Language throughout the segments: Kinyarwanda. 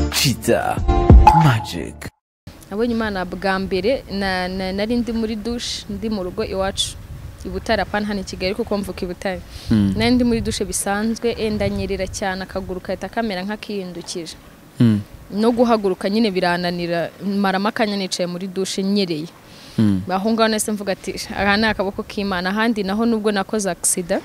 kiza magic nabonye imana bwa mbere na- na- nari ndi muri dushe ndi mu rugo iwacu i butare apana hano i kigali kuko mvuka i butare nari ndi muri dushe bisanzwe eh, ndanyerera cyane akaguru kahita kamera nk'akihindukije no guhaguruka nyine birananira maramo akanya nicaye muri dushe nyereye aho ngaho nahise mvuga ati aha ni akaboko k'imana ahandi naho nubwo nakoze agisida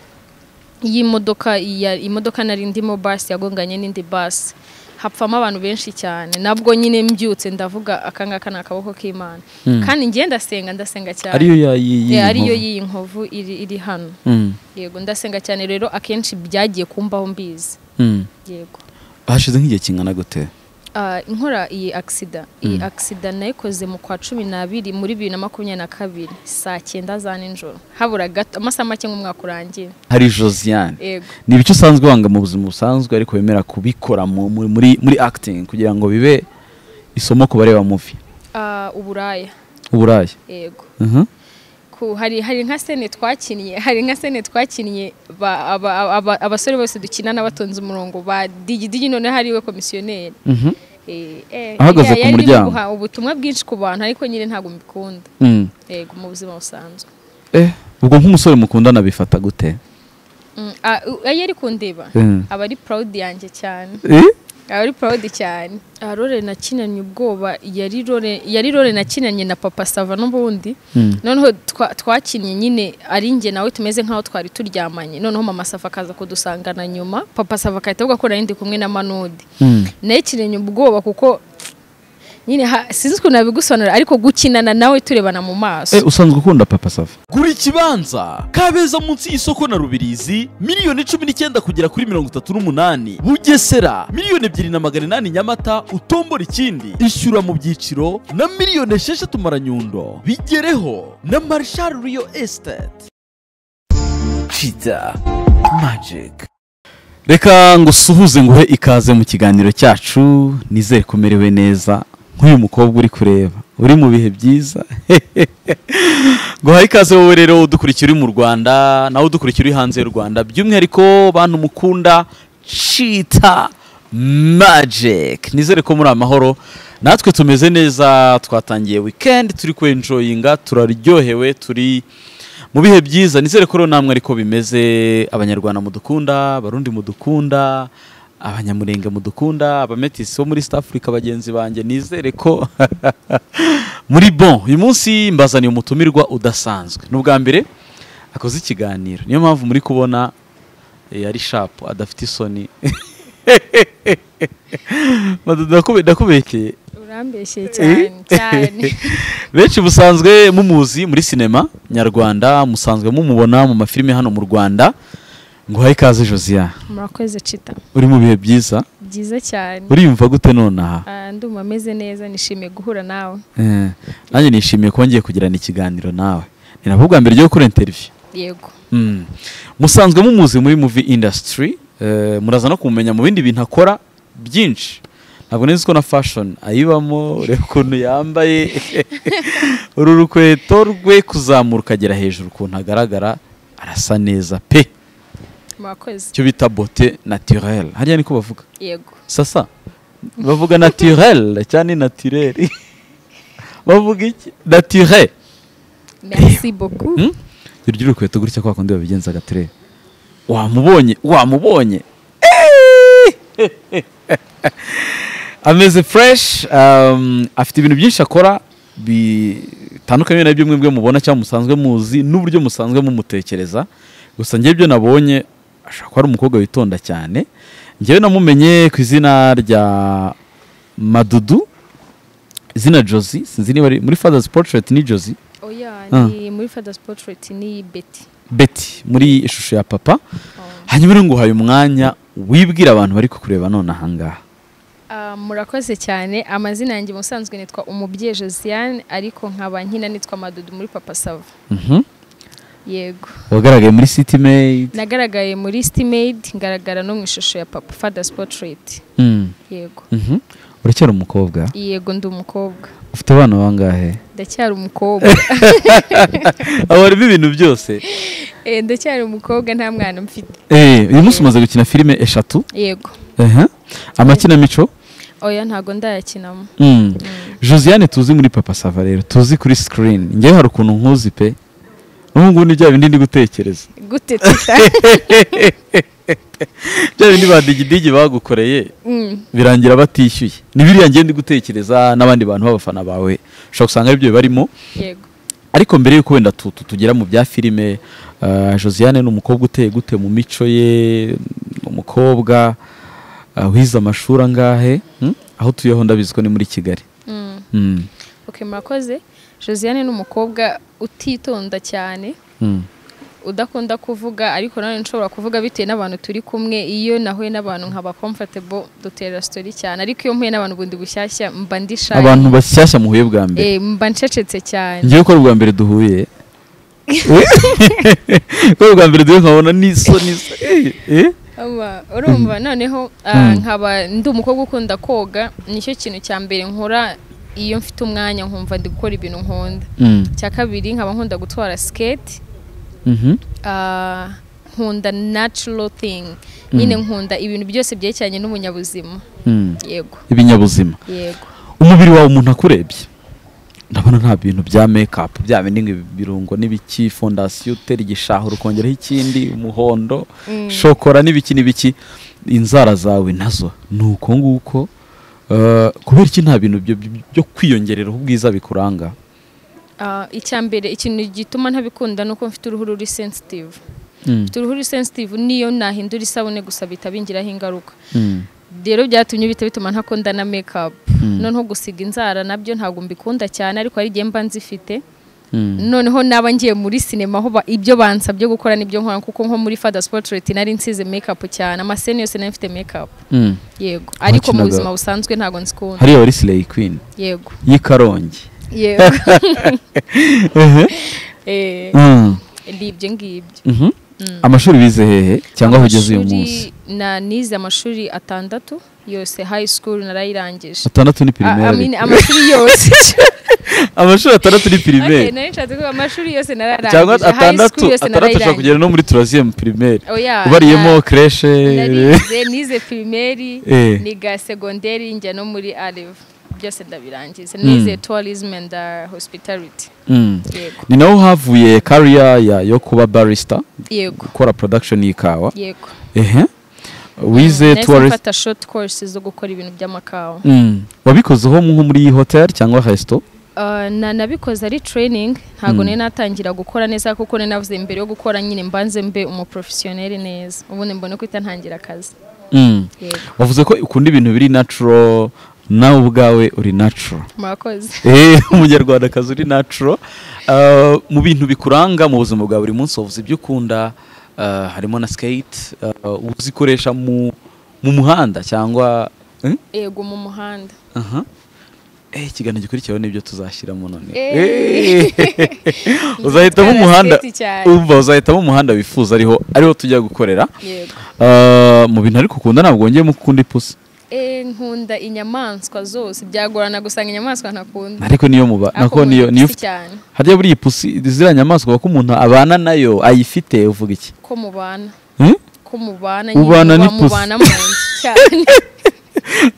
y'imodoka ya- imodoka nari ndimo basi yagonganye n'indi basi hapfamo abantu benshi cyane nabwo nyine mbyutse ndavuga akangaka ni akaboko k'imana kandi njye ndasenga ndasenga cyane ariyo ya- yi- yi- Eh, ariyo nkovu. y'iyi nkovu iri iri hano Mm, yego ndasenga cyane rero akenshi byagiye kumbaho mbizi mm. yego hashize nk'igihe kingana gute Ah, inkora iyi agisida iyi agisida nayikoze mu kwa cumi n'abiri muri bibiri na makumyabiri na kabiri saa cyenda za nijoro habura gato amasaha make nk'umwaka urangiye hari josiane yego ni ibice usanzwe wanga mu buzima busanzwe ariko wemera kubikora mu- muri, muri, muri acting kugira ngo bibe isomo ku bareba muvi Ah, uburaya uburaya yego Mhm. ku hari hari nka sene twakinnye hari nka sene twakinnye ba- aba- aba- aba- abasore bose dukinana batonze umurongo ba digidigi noneho hariwe komisiyoneri Mhm. Eh, eh, Ahagaze ya- ku yari irimo muryango. guha ubutumwa bwinshi ku bantu ariko nyine ntabwo mbikunda Mm. yego mu buzima busanzwe Eh, ubwo nk'umusore mukundana bifata gute Mm, ah, u- iyo ari kundeba Mm. aba ari proud yanjye cyane Eh? aba ari proud cyane Ah, role nakinanye ubwoba yari role yari role nakinanye na papa sava n'ubundi Mm. noneho twa- twakinnye nyine ari njye nawe tumeze nk'aho twari turyamanye noneho mama sava akaza kudusangana nyuma papa sava akahita avuga ko nari ndi kumwe na manudi Mm. nayikinanye ubwoba kuko nyine ha- sinzi ukuntu nabigusobanura ariko gukinana nawe turebana mu maso Eh, usanzwe ukunda papa safi gura ikibanza kabeza munsi y'isoko na rubirizi miliyoni cumi n'icyenda kugera kuri mirongo itatu n'umunani bugesera miliyoni ebyiri na magana inani nyamata utombora ikindi ishyura mu byiciro na miliyoni esheshatu maranyundo bigereho na marshal riyo esiteti kiza magic reka ngusuhuze nguhe ikaze mu kiganiro cyacu nizere ko umerewe neza nk'uyu mukobwa uri kureba uri mu bihe byiza guhaye ikaze wowe rero udukurikira uri mu rwanda nawe udukurikira uri hanze y'u rwanda by'umwihariko bantu mukunda cita magic nizere ko muri amahoro natwe tumeze neza twatangiye weekend turi kwenjoyinga turaryohewe turi mu bihe byiza nizere ko rero namwe ariko bimeze abanyarwanda mudukunda abarundi mudukunda abanyamurenge mudukunda abametisi bo muri South Africa bagenzi banjye nizere ko muri bon uyu munsi mbazaniye umutumirwa udasanzwe ni ubwa mbere akoze ikiganiro niyo mpamvu muri kubona eh, ari shapu adafite isoni Madu, ndakube- ndakubekeye urambeshyeye cyane cyane benshi musanzwe mumuzi muri sinema nyarwanda musanzwe mumubona mu mafilime hano mu rwanda nguhaye ikaze josiya murakoze cita uri mu bihe byiza byiza cyane uriyumva gute nonaha Ah, ndumva ameze neza nishimiye guhura nawe Eh, nanjye nishimiye kuba ngiye kugirana ikiganiro nawe ni nabwo bwa mbere ryo gukora interiviyu yego Mm. musanzwe mumuzi muri movie industry eh, muraza no kumumenya mu bindi bintu akora byinshi ntabwo nzi ko na fashion ayibamo ureba ukuntu yambaye uru rukweto rwe kuzamuka ukagera hejuru ukuntu agaragara arasa neza pe murakoze icyo bita bote naturelle hariya niko bavuga yego sasa bavuga naturelle cyane naturelle bavuga iki naturelle merci beaucoup Hmm? Urya urukweto gutya kwa kundi babigenza gatere. Wamubonye, wamubonye. Eeeeh! Ameze fresh, um, afite ibintu byinshi akora bitandukanye nabyo mwe mwe mubona cyangwa musanzwe muzi n'uburyo musanzwe mumutekereza. Gusa njye ibyo nabonye ashobora kuba ari umukobwa witonda cyane. Njyewe namumenye ku izina rya Madudu, izina Josie, sinzi niba ari muri Father's Portrait ni Josie. oya Ah. ni muri father's portrait ni beti beti muri ishusho ya papa hanyuma rero nguhaye umwanya wibwira abantu bari kukureba none ahangaha Ah, murakoze cyane amazina yanjye musanzwe nitwa umubyeyi josiane ariko nkaba nkina nitwa madudu muri papa sava Mhm. yego wagaragaye muri city maid nagaragaye muri stimade ngaragara no mu ishusho ya papa father's portrait Mm. yego Mhm. uracyari umukobwa yego ndi umukobwa ufite abana bangahe ndacyari umukobwa aba harimo ibintu byose Eh, ndacyari umukobwa nta mwana mfite Eh, uyu munsi umaze gukina filime eshatu yego Aha. amakinamico oya ntabwo ndayakinamo Mm. josiane tuzi muri papa sava rero tuzi kuri sikirini ngewe hari ukuntu nkuzi pe n'ubu ngubu ni bya bindi ndi gutekereza gute tita bya bindi ba digidigi bagukoreye Mm, birangira batishyuye ni biriya ngiye ndi gutekereza n'abandi bantu b'abafana bawe ushobora gusanga aribyo barimo yego ariko mbere y'uko wenda tu- tu- tugera mu bya filime ah, josiane ni umukobwa uteye gute mu mico ye ni umukobwa ah, wize amashuri angahe Hmm? aho utuyeho ndabizi ko ni muri kigali Mm. Hmm. ok murakoze josiane ni umukobwa utitonda cyane Hmm. udakunda kuvuga ariko nanone nshobora kuvuga bitewe n'abantu turi kumwe iyo nahuye n'abantu nkaba comfortable dutera story cyane ariko iyo mpuye n'abantu bundi bushyashya mba ndishaye abantu bashyashya muhuye bwa mbere Eh, mba ncecetse cyane ngiye ko ari ubwa mbere duhuye ko ari ubwa mbere duhuye nkabona n'isoni Eh, eh. Aba, urumva noneho ah, Mm. nkaba ndi umukobwa ukunda koga nicyo kintu cya mbere nkora iyo mfite umwanya nkumva ndi gukora ibintu nkunda Hmm. cya kabiri nkaba nkunda gutwara skate Mhm. ah, nkunda natural thing nyine nkunda ibintu byose byerekeranye n'umunyabuzima Hmm. yego ibinyabuzima yego umubiri wawe umuntu akurebye ndabona nta bintu bya mekapu bya bindi ngo birungo n'ibiki fondasiyo utera igishahuro ukongeraho ikindi umuhondo shokora n'ibiki n'ibiki inzara zawe nazo ni uko nguko Eh, kubera iki nta bintu byo- byo- byo kwiyongereraho ubwiza bikuranga Ah, icya mbere ikintu gituma ntabikunda ni uko mfite uruhu ruri sensitive Mm, mfite uruhu ruri sensitive niyo nahindura isabune gusa bitaba ingiraho ingaruka mm, rero byatumye bihita bituma ntakunda na makeup Mm. noneho gusiga inzara nabyo ntabwo mbikunda cyane ariko hari igihe mba nzifite mm, noneho naba ngiye muri sinema aho ba- ibyo bansabye gukora nibyo nkora kuko nko muri Father's Portrait nari nsize makeup cyane amaseni yose nari mfite makeup mm. yego ariko mu Wakinaga- buzima busanzwe ntabwo nzikunda hariya wari sileyi kwini yego y'i karongi yego Ehe. Eh, Mm, ni ibyo ngibyo mhm. amashuri bize hehe cyangwa aho ugeze uyu Amashuri- munsi na nize amashuri atandatu yose high school narayirangije atandatu ni Ah, I pirimeri mean, amashuri yose amashuri atandatu ni Okay, pirimeri nari nshatse kuvuga amashuri yose nararangije cyangwa high atandatu school yose atandatu ushobora narayirangije kugera no muri turaziyemu pirimeri oya ubariyemo na- kreshe narize nize primeri Eh. niga segonderi njya no muri areve byose ndabirangiza nize tourism and uh, hospitality Mm. yego ni naho havuye kariya ya- yo kuba barista yego gukora production y'ikawa yego ehe wize Nahise tourist mfata short courses zo gukora ibintu by'amakawa Mm. wabikozeho nko muri iyi hotel cyangwa resito Uh, na nabikoze ari training ntabwo Mm. nari natangira gukora neza kuko nari navuze mbere yo gukora nyine mbanze mbe umuprofesiyoneri neza ubundi mbone ko itantangira akazi Mm. yego wavuze ko ukunda ibintu biri natural nawe ubwawe uri natural murakoze Eh, umunyarwandakazi uri natural Ah, mu bintu bikuranga mu buzima bwa buri munsi wavuze ibyo ukunda ah, harimo na skate ah, uzikoresha mu mu muhanda cyangwa eh? yego mu muhanda Aha. eh ikiganiro gikurikiyeho nibyo tuzashyiramo none Eh. Eh. uzahitamo umuhanda Skate cyane. umva uzahitamo umuhanda wifuza ariho ariho tujya gukorera yego Ah, mu bintu ariko ukunda ntabwo wongeyemo gukunda ipusi Eh, nkunda inyamaswa zose byagorana gusanga inyamaswa ntakunda ariko niyo muba Ariko nako nkunda niyo niyo ipusi cyane harya buriya ipusi ziriya nyamaswa ko umuntu abana nayo ayifite uvuga iki ko mubana Hmm? ko mubana Ubana nyine n'ipusi. mubana mu nzu cyane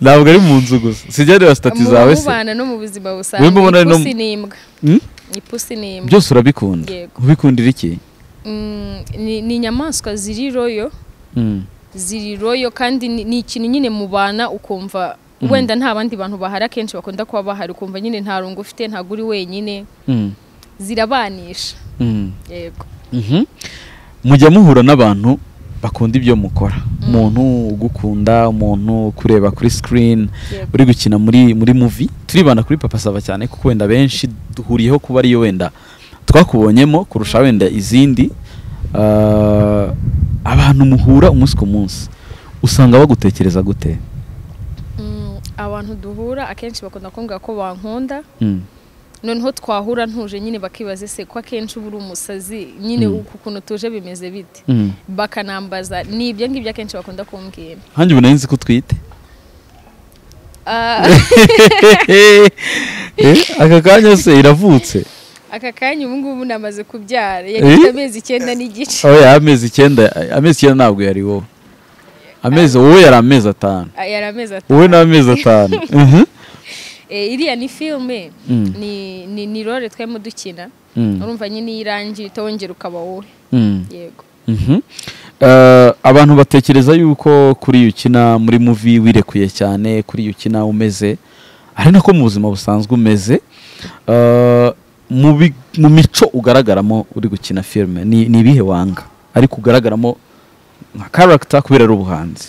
ntabwo ari mu nzu gusa sijya reba sitati zawe mu se mubana no mu buzima Wowe mbona ari busanzwe no mu- ipusi n'imbwa Hmm? ipusi n'imbwa byose urabikunda Yego. ubikundira iki Mm, ni ni inyamaswa ziri royo Mm. ziri royo kandi ni ni ikintu nyine mubana ukumva wenda nta bandi bantu bahari akenshi bakunda kuba bahari ukumva nyine nta rungu ufite ntabwo uri wenyine Mm. zirabanisha Mm. yego Mhm. mujya muhura n'abantu bakunda ibyo mukora umuntu ugukunda umuntu ukureba kuri sikirini Yego. uri gukina muri muri muvi turibanda kuri papa saba cyane kuko wenda benshi duhuriyeho kuba ariyo wenda twakubonyemo kurusha wenda izindi Ah, abantu muhura umunsi ku munsi usanga bagutekereza gute Mm, abantu duhura akenshi bakunda kumbwira ko bankunda Mm. noneho twahura ntuje nyine bakibaza ese ko akenshi uba uri umusazi nyine Mm. uku kuntu tuje bimeze bite Mm. bakanambaza ni ibyo ngibyo akenshi bakunda kumbwira hanjye ubu nari nzi ko utwite Ah, Eh, aka kanya se iravutse aka kanya ubu ngubu namaze kubyara yari ifite amezi icyenda n'igice oya amezi icyenda amezi icyenda ntabwo yari wowe amezi wowe yari amezi atanu Ah, yari amezi atanu wowe ni amezi atanu Mhm. Eh, iriya ni filime Mm. ni ni ni role twemo dukina Mm. urumva nyine iyo irangiye uhita wongera ukaba wowe Mm. yego Mhm. Eh, abantu batekereza yuko kuri ukina muri muvi wirekuye cyane kuri ukina umeze ari nako mu buzima busanzwe umeze Eh, mu bi- mu mico ugaragaramo uri gukina filime ni ni ibihe wanga ariko ugaragaramo nka karagita kubera ari ubuhanzi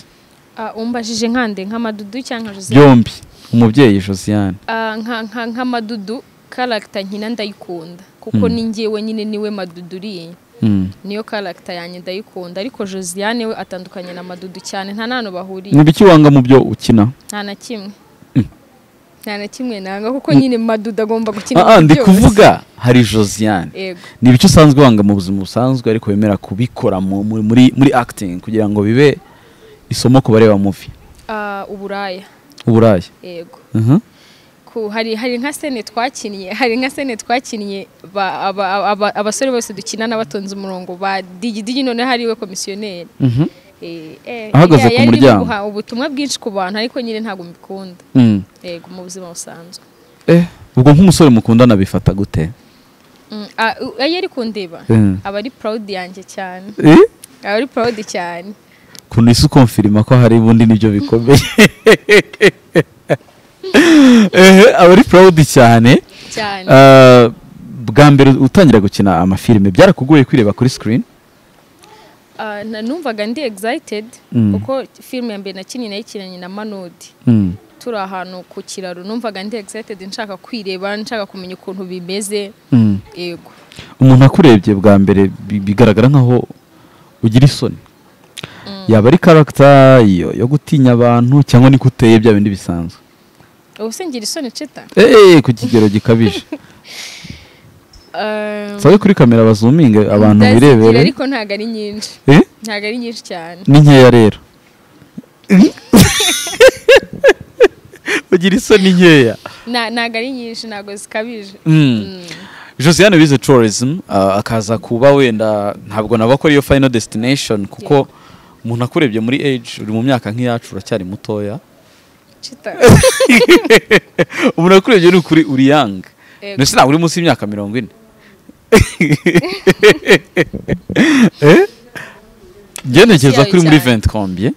Ah, umbajije nkande nk'amadudu cyangwa nka Joseph? byombi umubyeyi josiane Ah, nka nka nk'amadudu karagita nkina ndayikunda kuko Mm. ni njyewe nyine niwe madudu uriye Mm. niyo karagita yanjye ndayikunda ariko josiane we atandukanye na madudu cyane nta n'ahantu bahuriye ni ibiki wanga mu byo ukina nta na kimwe nta na kimwe nanga kuko nyine madudu agomba gukina Ah, ah, muri ndi byose. kuvuga hari josiane yego ni ibice usanzwe wanga mu buzima busanzwe ariko wemera kubikora mu- mu- muri muri acting kugira ngo bibe isomo ku bareba muvi Ah, uburaya uburaya yego Mhm. ku hari hari nka sene twakinnye hari nka sene twakinnye ba- aba- aba- aba- abasore bose dukinana batonze umurongo ba digi digi noneho hariwe komisiyoneri Mhm. Eh, eh, Ahagaze iriya ku yari irimo muryango. guha ubutumwa bwinshi ku bantu ariko nyine ntabwo mbikunda Mm. yego mu buzima busanzwe Eh, ubwo nk'umusore mukundana bifata gute Mm, ah, u- iyo ari kundeba Mm. aba ari proud yanjye cyane Eh? aba ari proud cyane kuntu isi ukomfirima ko hari ubundi nibyo bikomeye ehe aba ari proud cyane cyane Eh, bwa mbere utangira gukina amafilime byarakugoye kwireba kuri screen Ah, na- numvaga ndi excited Mm. kuko filime ya mbere nakinnye nayikinanye na manodi Mm. turi ahantu ku kiraro numvaga ndi excited nshaka kwireba nshaka kumenya ukuntu bimeze Mm. yego umuntu akurebye bwa mbere bi- bigaragara nkaho ugira isoni yaba ari karagita yo yo gutinya abantu cyangwa niko uteye bya bindi bisanzwe ubu se ngira isoni cita eee ku kigero gikabije Um, sabe kuri kamera bazuminge abantu ndazigira birebere ariko ntabwo ari nyinshi Eh? ntabwo ari nyinshi cyane ni nkeya rero ugira isoni nkeya Na- ntabwo ari nyinshi ntabwo zikabije Mm. josiane wize tourism ah, akaza kuba wenda ntabwo navuga ko ariyo final destination kuko umuntu akurebye muri age uri mu myaka nk'iyacu uracyari mutoya cita umuntu akurebye ni ukuri uri yanga Yego. mbese ntabwo uri munsi y'imyaka mirongo ine ngerekeza Yawe kuri muri cyane. venti kombye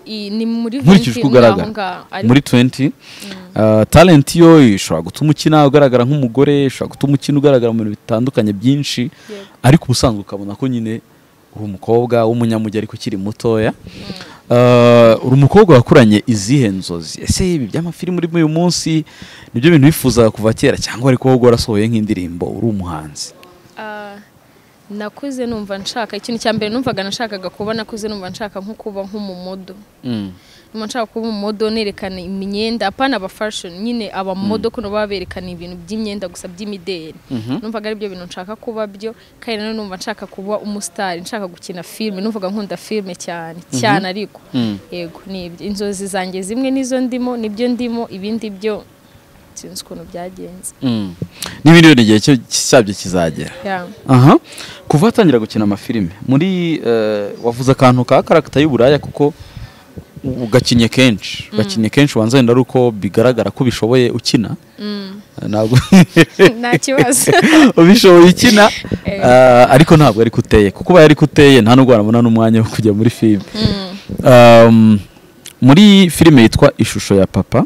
I- ni muri nkurikije venti uko muri aho ugaragara ngaho muri 20 uh, talent yo ishobora gutuma ukina ugaragara nk'umugore ishobora gutuma ukina ugaragara mu bintu bitandukanye byinshi Yego. ariko ubusanzwe ukabona ko nyine uri umukobwa w'umunyamujyi ariko ukiri mutoya Uh, uri umukobwa wakuranye izihe nzozi ese ibi by'amafilimi urimo uyu munsi nibyo bintu wifuzaga kuva kera cyangwa ariko wowe warasohoye nk'indirimbo uri umuhanzi Ah, nakuze numva nshaka ikintu cya mbere numvaga nashakaga kuba nakuze numva nshaka nko kuba nk'umumodo numva nshaka kuba umumodo nerekana imyenda apana aba fashion nyine abamodo kuno baba berekana ibintu by'imyenda gusa by'imideli numvaga ari byo bintu nshaka kuba byo kandi nanone numva nshaka kuba umusitari nshaka gukina filime numvaga nkunda filime cyane cyane ariko yego ni ibyo inzozi zanjye zimwe nizo ndimo nibyo ndimo ibindi byo sinzi ukuntu byagenze n'ibindi bintu igihe cyo- cyabyo kizagera Yeah. aha kuva watangira gukina amafilime muri eh, wavuze akantu ka karagita y'uburaya kuko u- ugakinye kenshi ugakinye kenshi wanze wenda ari uko bigaragara ko ubishoboye ukina Eh, ntabwo nta kibazo ubishoboye ukina Eh. eh, ariko ntabwo ariko uteye kuko ubaye ariko uteye nta nubwo warabona n'umwanya wo kujya muri filime Um, muri filime yitwa ishusho ya papa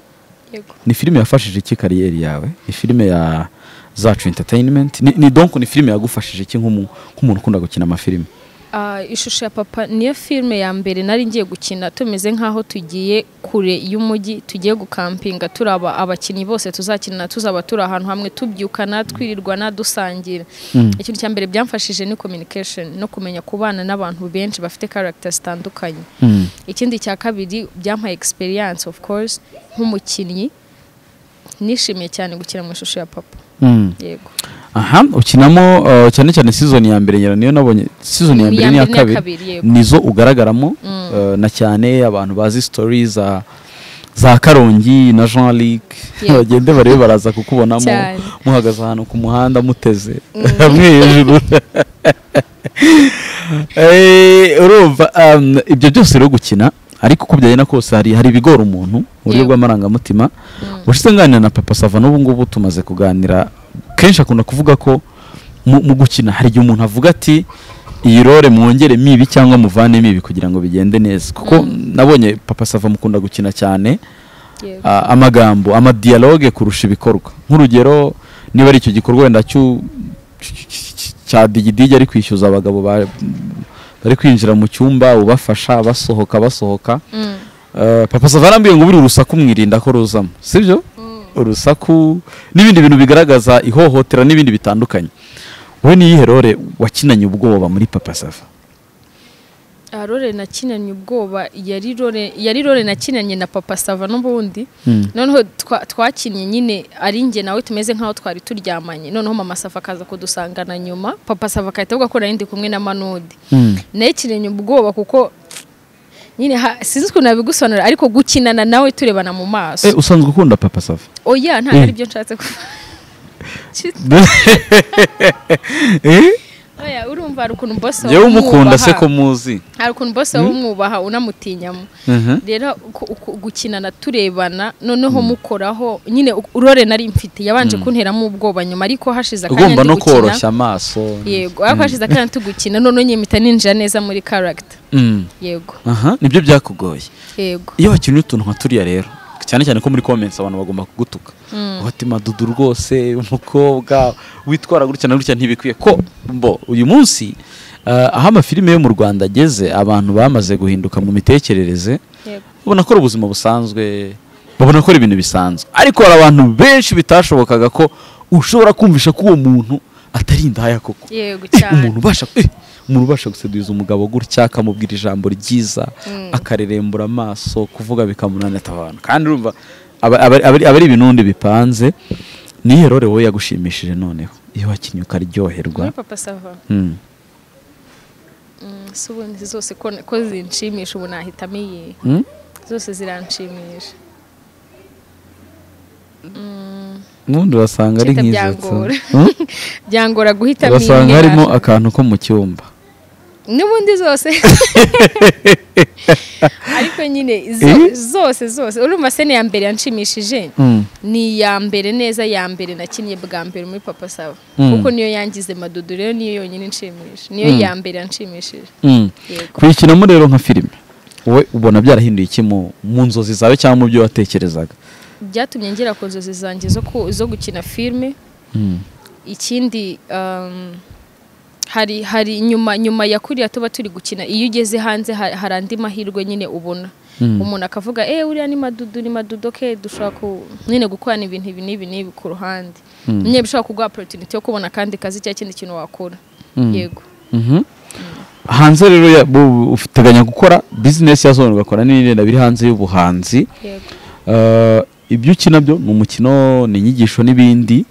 yego ni filime yafashije iki kariyeri yawe ni filime ya zacu entertainment ni, ni donc ni filime yagufashije iki nk'umu- nk'umuntu ukunda gukina amafilime Ah, ishusho ya papa niyo filime ya mbere nari ngiye gukina tumeze nk'aho tugiye kure y'umujyi tugiye gukampinga turi aba- abakinnyi bose tuzakinana tuzaba turi ahantu hamwe tubyukana twirirwana dusangira ikintu cya mbere byamfashije ni communication no kumenya kubana n'abantu benshi bafite character zitandukanye Mm. ikindi cya kabiri byampaye experience of course nk'umukinnyi nishimiye cyane gukina mu ishusho ya papa Mm. yego aha ukinamo uh, cyane cyane season ya mbere nyera niyo nabonye season ya mbere n'iya kabiri yego nizo ugaragaramo Mm. uh, na cyane abantu bazi story za za karongi na jean luc Yego. bagende barebe baraza kukubonamo Cyane. muhagaze ahantu ku muhanda muteze hamwe hejuru Eh, urumva um, ibyo byose rero gukina ariko uko byagenda kose hari hari ibigora umuntu mu buryo Yego. bw'amarangamutima ushize nganira na papa sava n'ubu ngubu tumaze kuganira kenshi akunda kuvuga ko mu, mu gukina hari igihe umuntu avuga ati iyi role mwongeremo ibi cyangwa muvanemo ibi kugira ngo bigende neza kuko nabonye papa sava mukunda gukina cyane Yego. a- amagambo amadialogue kurusha ibikorwa nk'urugero niba ari icyo gikorwa wenda cyu- cy- cy- cy- cya digidigi ari kwishyuza abagabo ba- bari kwinjira mu cyumba ubafasha basohoka basohoka Mm. Eh, papa sava arambwiye ngo buri urusaku mwirinda ko ruzamo sibyo urusaku n'ibindi bintu bigaragaza ihohotera n'ibindi bitandukanye wowe niyihe role wakinanye ubwoba muri papa sava Ah, role nakinanye ubwoba yari role yari role nakinanye na papa sava n'ubundi noneho twa- twakinnye nyine ari njye nawe tumeze nk'aho twari turyamanye noneho mama sava akaza kudusangana nyuma papa sava agahita avuga ko narindi kumwe na manudi nayikinanye ubwoba kuko nyine ha- sinzi ukuntu nabigusobanura ariko gukinana nawe turebana mu maso Eh, usanzwe ukunda papa sava oya ntabwo Eh. ari byo nshatse kuvuga Eh? oya urumva hari ukuntu boss wawe njyewe umukunda se umwubaha. ko muzi hari ukuntu bose waba umwubaha unamutinyamo Mhm. rero uku- uku- gukinana turebana noneho mukoraho nyine u- role nari mfite yabanje kunteramo ubwoba nyuma ariko hashize akanya ugomba no tugukina. koroshya amaso yego ariko hashize akanya tugukina noneho nyine mpita ninjira neza muri character Mm. yego aha nibyo byakugoye yego iyo wakinnye utuntu nka turiya rero cyane cyane ko muri comments abantu bagomba kugutuka watima dudu rwose umukobwa witwara gutya na gutya ntibikwiye ko mbo uyu munsi eh, aho amafilime yo mu Rwanda ageze abantu bamaze guhinduka mu mitekerereze yego babona ko ari ubuzima busanzwe babona ko ari ibintu bisanzwe ariko hari abantu benshi bitashobokaga ko ushobora kumvisha ko uwo muntu atari indaya koko yego Eh, cyane umuntu ubasha eh, umuntu ubasha guseduza umugabo gutya akamubwira ijambo ryiza akarerembura amaso kuvuga bikamunanira abantu kandi urumva aba aba- aba- aba ari ibinundi bipanze niyo rore wowe yagushimishije noneho iyo wakinnye ukaryoherwa muri papa sava Mm. Mm, si ubundi zose ko ko zinshimisha ubu nahitamo iyi Mm? zose ziranshimisha ubundi urasanga ari Cita nk'izetsa byangora. byangora guhitamo iyi urasanga harimo nyirara. akantu ko mu cyumba n'ubundi zose ariko nyine zo- Eh? zose zose urumva se ni iya mbere yanshimishije Mm. ni iya mbere neza ya mbere nakinnye bwa mbere muri papa sava Mm. kuko niyo yangize madudu rero niyo yonyine inshimisha niyo Mm. ya mbere yanshimishije Mm. yego kuyikinamo rero nka filime wowe ubona byarahinduye iki mu mu nzozi zawe cyangwa mu byo watekerezaga byatumye ngera ku nzozi zanjye zo ku- zo gukina filime Mm. ikindi um, hari hari nyuma nyuma ya kuriya tuba turi gukina iyo ugeze hanze ha- hari andi mahirwe nyine ubona umuntu akavuga eh uriya ni madudu ni madudu ke dushobora ku nyine gukorana ibintu ibi n'ibi n'ibi ku ruhande nyine bishobora kuguha opportunity yo kubona kandi kazi cyangwa ikindi kintu wakora yego Mhm. hanze rero ya- bu- uteganya gukora bizinesi ya zone ugakora n'ibindi biri hanze y'ubuhanzi yego Eh, ibyo ukina byo ni umukino ni inyigisho n'ibindi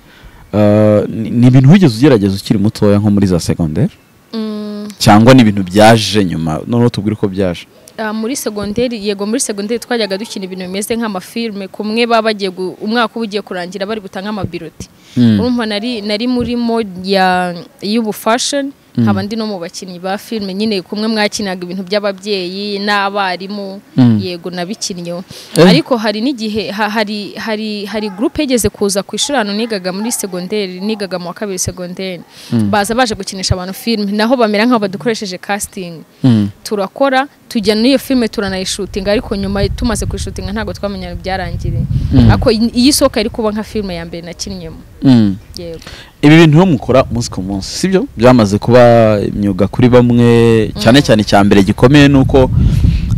Eh, ni ni ibintu wigeze ugerageza ukiri mutoya nko muri za segonderi Mm, cyangwa ni ibintu byaje nyuma noneho tubwire uko byaje ah, muri segonderi yego muri segonderi twajyaga dukina ibintu bimeze nk'amafilme kumwe baba bagiye gu- umwaka uba ugiye kurangira bari gutanga amabiroti urumva nari nari muri mode ya y'ubu fashion nkaba ndi no mu bakinnyi ba filime nyine kumwe mwakinaga ibintu by'ababyeyi n'abarimu Mm. yego nabikinnyeho Eh. ariko hari n'igihe ha- hari hari hari groupe yigeze kuza ku ishuri ahantu nigaga muri segonderi nigaga mu wa kabiri segonderi baza baje gukinisha abantu filime naho bamera nk'aho badukoresheje casting Mm. turakora tujya n'iyo filime turanayishutinga ariko nyuma tumaze kuyishutinga ntabwo twamenya byarangiriye ariko iyi isohoka iri kuba nka filime ya mbere nakinnyemo Mm. yego ibi bintu rero mukora umunsi ku munsi sibyo byamaze kuba imyuga kuri bamwe cyane cyane icya mbere gikomeye ni uko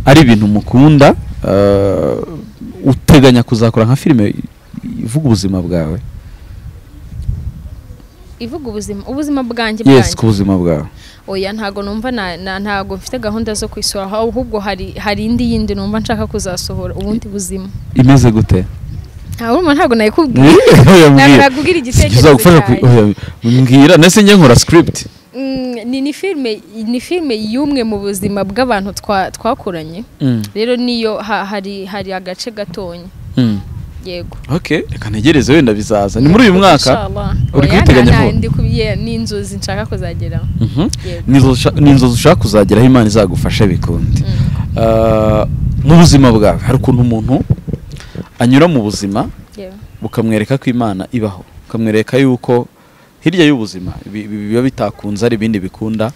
ari ibintu mukunda eh, uteganya kuzakora nka filime ivuga ubuzima bwawe ivuga ubuzima ubuzima bwanjye yes bwanjye ku buzima bwawe oya ntago numva na- na- ntago mfite gahunda zo kwisohora ahubwo hari hari indi yindi numva nshaka kuzasohora ubundi buzima imeze gute nta urumva ntago nayikubwiye ntabwo Oya, nakubwira mbwira igitekerezo bizagufasha cyanjye. ku- oya, mbwira ndetse njye nkora script Mm, ni ni filime ni filime y'umwe mu buzima bw'abantu twa- twakoranye Mm, rero niyo ha- hari hari agace gatonya mm, yego okay reka ntegereze wenda bizaza ni muri uyu mwaka Inshallah. uri Oya, kubiteganya nta- vuba? ndi ku- ye- ni inzozi nshaka kuzageraho Mhm. yego Ni inzozi usha- ni inzozi ushaka kuzageraho imana izagufasha bikundi Mm. Ah, mu buzima bwawe hari ukuntu umuntu anyura mu buzima yewe bukamwereka ko imana ibaho ukamwereka yuko hirya y'ubuzima ibi- ibi biba bitakunze ari ibindi bikunda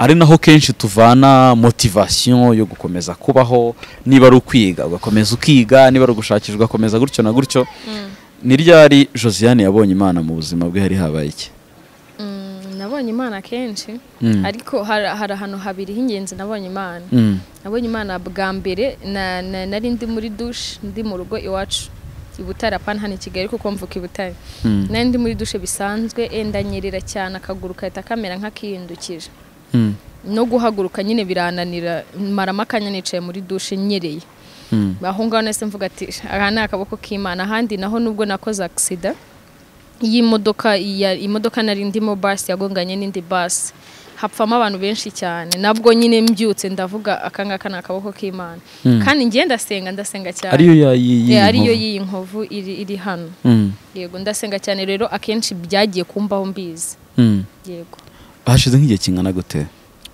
ari naho kenshi tuvana motivasiyo yo gukomeza kubaho niba ari ukwiga ugakomeza ukiga niba ari ugushakisha ugakomeza gutyo na gutyo Mm. ni ryari josiane yabonye imana mu buzima bwe hari habaye iki Mm, nabonye imana kenshi Mm. ariko hari hari ahantu habiri h'ingenzi nabonye imana Mm. nabonye imana bwa mbere na- na- nari ndi muri dushe ndi mu rugo iwacu i butare apana hano i kigali kuko mvuka i butare Mm. nari ndi muri dushe bisanzwe enda nyerera cyane akaguru kahita kamera nk'akihindukije Mm. no guhaguruka nyine birananira maramo akanya nicaye muri dushe nyereye Mm. aho ngaho nahise mvuga ati aha ni akaboko k'imana ahandi naho nubwo nakoze agisida y'imodoka iya- imodoka nari ndimo basi yagonganye n'indi basi hapfamo abantu benshi cyane nabwo nyine mbyutse ndavuga aka ngaka ni akaboko k'imana Mm. kandi ngiye ndasenga ndasenga cyane ariyo yayiyi Eh, ariyo y'iyi nkovu iri iri hano Mm. yego ndasenga cyane rero akenshi byagiye kumbaho mbizi Mm. yego hashize nk'igihe kingana gute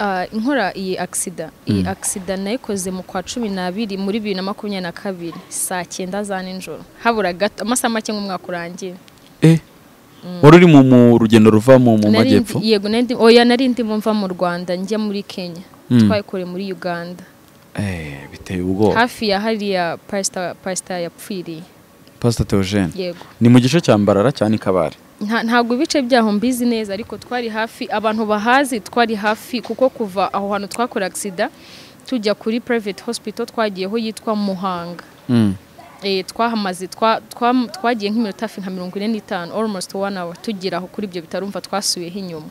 Ah, inkora iyi agisida iyi agisida nayikoze mu kwa cumi n'abiri muri bibiri na makumyabiri na kabiri saa cyenda za nijoro habura gato amasaha make nk'umwaka urangiye eh wari uri mu- mu rugendo ruva mu mu Nari ndi- majyepfo yego nari ndi- oya nari ndimo mva mu rwanda njya muri kenya Mm. twayikoreye muri uganda Eh, biteye ubwoba hafi ya hariya pasita pasita yapfiriye pasita teogene yego ni mu gice cya mbarara cyane kabare Nta- ntabwo ibice byaho mbizi neza ariko twari hafi abantu bahazi twari hafi kuko kuva aho hantu twakora agisida tujya kuri private hospital twagiyeho yitwa muhanga Eh, twahamaze twa- twa- twagiye nk'iminota hafi nka mirongo ine n'itanu almost one hour tugeraho kuri ibyo bitaro urumva twasubiyeho inyuma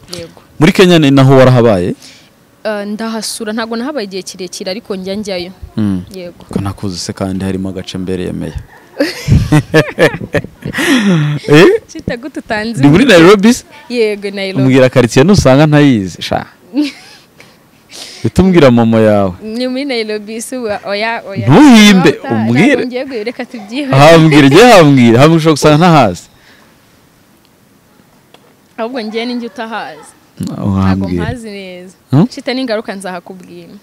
yego muri kenya ni naho warahabaye Eh, ndahasura ntabwo nahabaye igihe kirekire ariko njya njyayo yego ko nakuzi se kandi harimo agace mbere yemeye Eh, cyita gute utanze ni muri nairobi se? yego Nairobi umbwira karitsiye nusanga ntayizi sha uhita umbwira mama yawe ni muri Nairobi si ubu, oya oya Ntuhimbe, Ntabwo uta- umbwire. ntabwo ngiye guhera, reka tubyihorere hambwira igihe hambwira hambwira ushobora gusanga ntahazi ahubwo ngiye ninjye utahazi ntabwo hambwira mpazi neza Hmm? cyita n'ingaruka nzahakubwira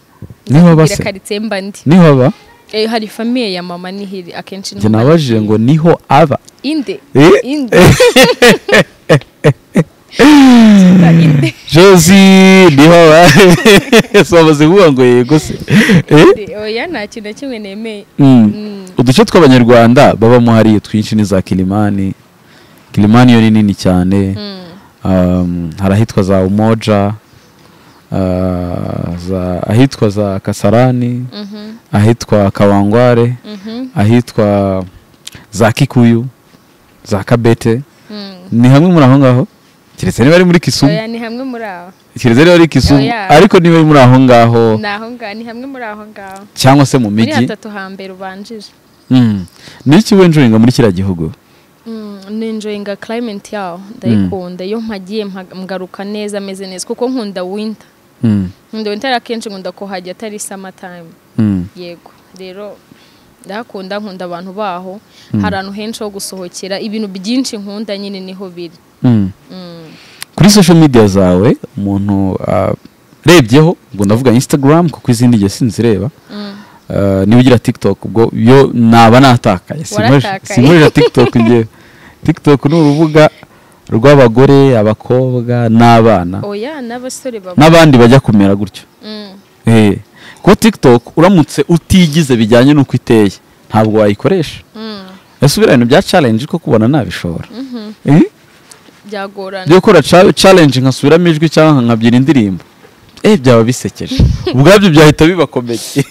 Niho baba se? karitse mba ndi niho aba Eh, hari famiye ya mama nihiri akenshi njye niho bari nabajije kuyiba. ngo niho aba inde Eh? inde Tuta inde josi niho aba si bamaze kuvuga ngo yego se Eh? inde oya nta kintu na kimwe nemeye Mm. Mm. uduce tw'abanyarwanda babamo hariya twinshi ni za kilimani kilimani yo ni nini cyane Mm, um, hari ahitwa za umoja uh, za ahitwa za kasarani mhm, ahitwa kawangware mhm, ahitwa za kikuyu za kabete mm. ni hamwe muri aho ngaho keretse niba ari muri kisumu oya ni hamwe muri aho keretse niba ari kisumu Oya. ariko niba ari muri aho ngaho ni aho ngaho ni hamwe muri aho ngaho cyangwa se mu muri mijyi hatatu hambere ubanjije Mm. ni iki wenjuringa muri kiriya gihugu Mm, ninjoyinga climate yaho ndayikunda iyo mpagiye mpaga- ngaruka neza ameze neza kuko nkunda winter Mm. nkunda winter akenshi nkunda kuhajya atari summer time Mm. yego rero ndahakunda nkunda abantu baho hari ahantu henshi ho gusohokera ibintu byinshi nkunda nyine niho biri Mm. Mm. kuri social media zawe umuntu ah, urebyeho ubwo ndavuga instagram kuko izindi igihe sinzireba Mm. Ah, niba ugira tiktok ubwo yo naba natakaye Sinkoresha- Waratakaye. sinkoresha tiktok njyewe tiktok ni urubuga rw'abagore abakobwa n'abana oya n'abasore baba n'abandi bajya kumera gutyo Mm. Eh, kuko tiktok uramutse utigize bijyanye n'uko iteye ntabwo wayikoresha Mm. ese biriya bintu bya challenge ko kubona nabishobora Eh? byagorana byo gukora ca- challenge nkasubiramo ijwi cyangwa nkabyina indirimbo eh byaba bisekeje ubwabyo byahita bibakomeye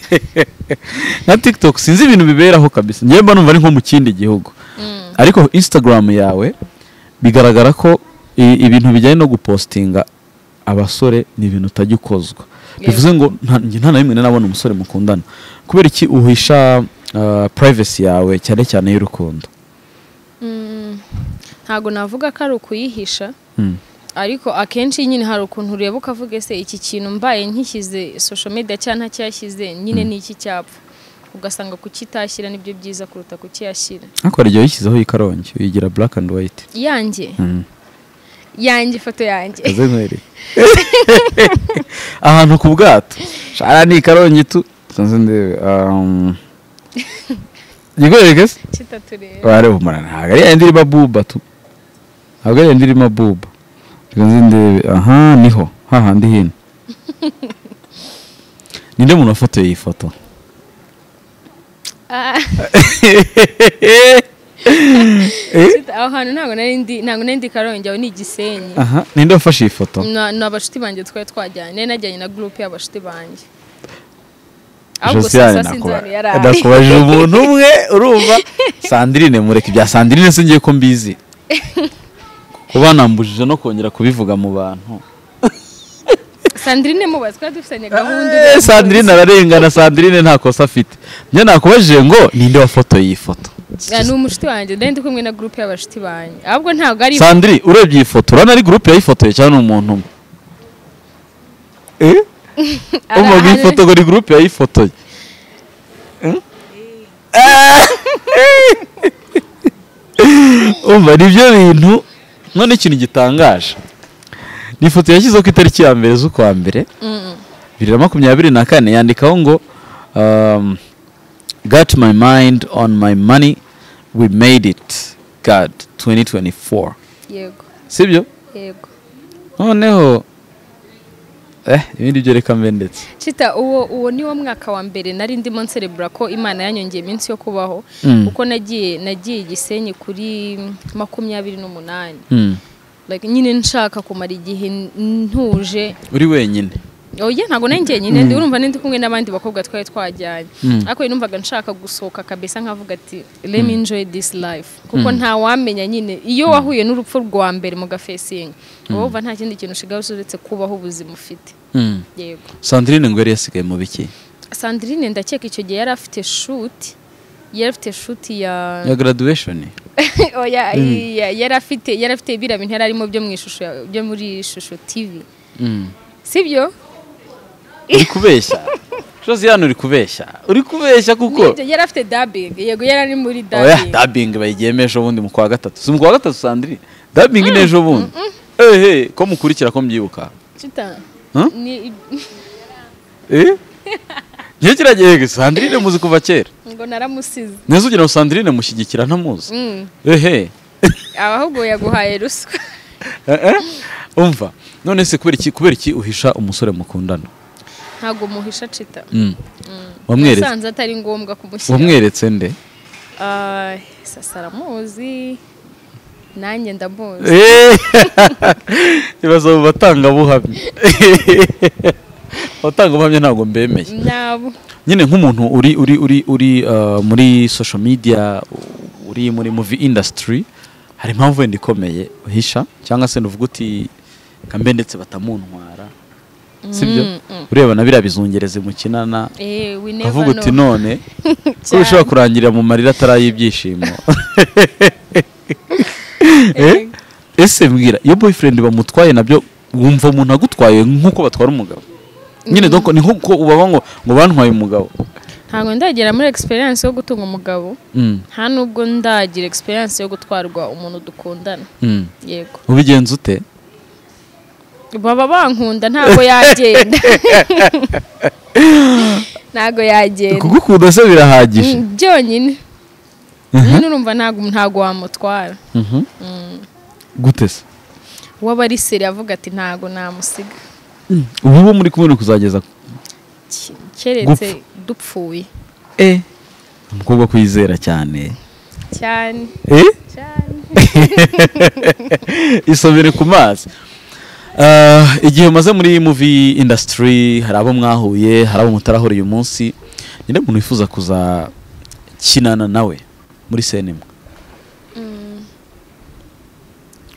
nka tiktok sinzi ibintu biberaho kabisa njyewe mba numva ari nko mu kindi gihugu Mm. ariko instagram yawe bigaragara ko i- ibintu bijyanye no gupostinga abasore ni ibintu utajya ukozwa Yego. bivuze ngo nta njye nta na rimwe nabona umusore mukundana kubera iki uhisha ah, privacy yawe cyane cyane y'urukundo Mm. ntabwo navuga ko ari ukuyihisha Mm. ariko akenshi nyine hari ukuntu ureba ukavuga ese iki kintu mbaye nkishyize social media cyangwa ntacyashyize nyine ni iki cyapfa ugasanga kukitashyira nibyo byiza kuruta kukiyashyira ariko hari igihe wayishyizeho y'ikarongi uyigira black and white yanjye Mm. yanjye ifoto yanjye kaze nkweri ahantu ku bwato shara ni ikarongi tu sinzi ndebe um, yigoreke se kitatureba ware bumara ntabwo ari yandi irimo buba tu ntabwo ari yandi irimo buba sinzi ndebe aha niho hahandi hino ninde muntu wafotoye iyi foto Ah, kita- aho hantu ntabwo nari ndi ntabwo nari ndi karongi aho ni igisenyi aha ninde wafashe iyi foto Na- ni abashuti banjye twari twajyanye nari najyanye na gurupe y'abashuti banjye ahubwo josiane sasa sinzi ahantu yari ari nakubajije umuntu umwe urumva sandirine mureke ibya sandirine singiye ko mbizi kuba nambujije no kongera kubivuga mu bantu sandrine mubazi twari dufitanye gahunda Eh, uramuzi. sandirine ararengana sandirine nta kosa afite njye nakubajije ngo ninde wafotoye iyi foto Ah, ni umushuti wanjye nari ndi kumwe na gurupe y'abashuti banjye ahubwo ntabwo ari sandiri urebye iyi foto urabona ari gurupe yayifotoye cyangwa ni umuntu umwe Eh? ari umva ngo iyi ahari- foto ngo ni gurupe yayifotoye Eh? umva nibyo bintu none ikintu gitangaje ni ifoto yashyizeho ku itariki ya mbere z'ukwa mbere Mm. bibiri na makumyabiri na kane yandikaho ngo um, got my mind on my money we made it god 2024 yego sibyo yego noneho eh ibindi byo reka mbe ndetse Chita uwo uwo ni wo mwaka wa mbere nari ndimo nserebura ko imana yanyongeye iminsi yo kubaho Mm. kuko nagiye nagiye igisenyi kuri makumyabiri n'umunani Hmm. like, nyine nshaka kumara igihe n- ntuje uri wenyine oya ntabwo nari njyenyine ndi urumva ndi kumwe n'abandi bakobwa twari twajyanye ariko numvaga nshaka gusohoka kabisa nkavuga ati let me enjoy this life kuko nta wamenya nyine iyo wahuye n'urupfu rwa mbere mu gafesingi uba wumva nta kindi kintu ushigaye uretse kubaho ubuzima ufite Hmm. yego sandrine ngo yari yasigaye mu biki sandrine ndakeka icyo gihe yari afite shuti yari afite shuti ya ya graduation oya ya- yari afite yari afite biriya bintu yari arimo byo mu ishusho ya- byo muri ishusho tv Hmm. sibyo uri kubeshya josiane uri kubeshya uri kubeshya kuko Nibyo, yari afite dabing yego yari ari muri oya dabing dabingi bayigiye ejo bundi mu kwa gatatu si mu kwa gatatu sandrine dabingi ni ejo bundi ehe ko mukurikira ko mbyibuka Chita. Huh? Ni eh njye kiragiye sandrine muzi kuva kera ngo naramusize. neza ugira ngo sandrine mushyigikira ntamuzi Mm. ehe Aba ahubwo yaguhaye ruswa. Eh, eh. umva none se kubera iki kubera iki uhisha umusore mukundana Ntago muhisha Chita. Mm. wamweretse Nasanze atari ngombwa kumushyira. wamweretse nde Ah, sasa aramuzi. Nanjye ndamuzi. Eh, ibaza mu batangabuhamya abatangabuhamya ntabwo mbemeye Nabo. nyine nk'umuntu uri uri uri uri uh, muri social media u- uri muri movie industry hari impamvu wenda ikomeye uhisha cyangwa se nuvuga uti kambe ndetse batamuntwara sibyo Mm, mm. ureba na biriya bizungerezi mukinana Eh, we never ukavuga uti know. none ko Cyane. bishobora kurangirira mu marira atari ay'ibyishimo Eh? ese mbwira iyo boyfriend bamutwaye nabyo wumva umuntu agutwaye nk'uko batwara umugabo nyine donc ni nk'uko ubaba ngo ngo bantwaye umugabo Ntago ndagera muri experience yo gutunga umugabo. Mm, Nta nubwo ndagira experience yo gutwarwa umuntu dukundana. mm. Yego. ubigenza ute baba bankunda ntabwo yagenda ntabwo yagenda kugukunda se birahagije Mm, byonyine nyine urumva ntabwo ntabwo wamutwara Mhm. gute se waba ari seri avuga ati ntabwo namusiga ubu bo muri kumwe ni kuzageza ku- Ki- keretse dupfuye umukobwa kwizera cyane cyane eh cyane isomere ku mazi Ah, igihe umaze muri movie industry hari abo mwahuye hari abo mutarahura uyu munsi ni umuntu wifuza kuzakinana nawe muri senema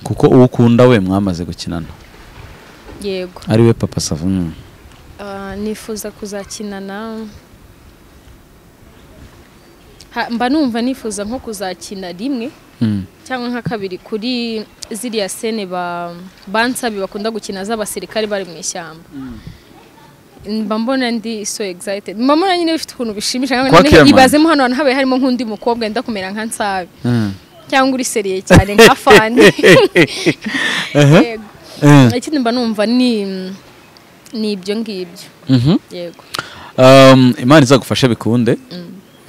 kuko uwo ukunda we mwamaze gukinana yego ari we papa sava mm. Ah, nifuza kuzakinana Ha- mba numva nifuza nko kuzakina rimwe Mm. cyangwa nka kabiri kuri ziriya sene ba bansabi bakunda gukina z'abasirikare bari mu ishyamba mba mbona ndi so excited mba mbona nyine bifite ukuntu bishimisha Kwa Clement. ibazemo hano hantu habaye harimo nk'undi mukobwa wenda kumera nka nsabe Mm. cyangwa uri seriye cyane nka fani Aha. yego Eh. ikindi mba numva ni ni ibyo ngibyo Mhm. yego Um, imana izagufashe bikunde